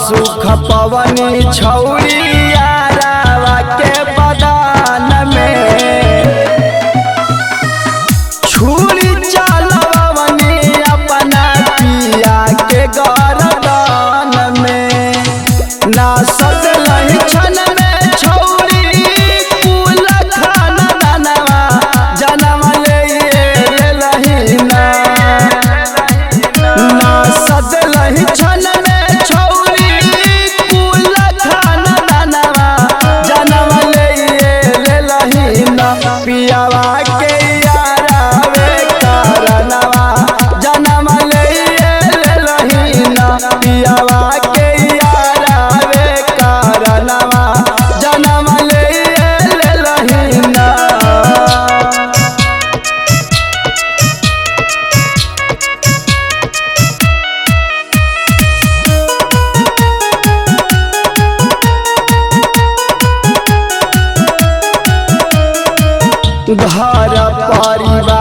सुख पवनी छौरी यारावा के बदान में छुरी चलवनी अपना पिया के गरदान में ना सजलहि छन में छौरी कुल खाना दानवा जनम ले लेलहि ना ना सजलहि छन में छौरी कुल खाना दानवा जनम ले लेलहि ना पियावा के यारावे कारणवा जनम ले लेलहि ना पियावा के यारावे कारणवा जनम ले लेलहि ना घर परिवार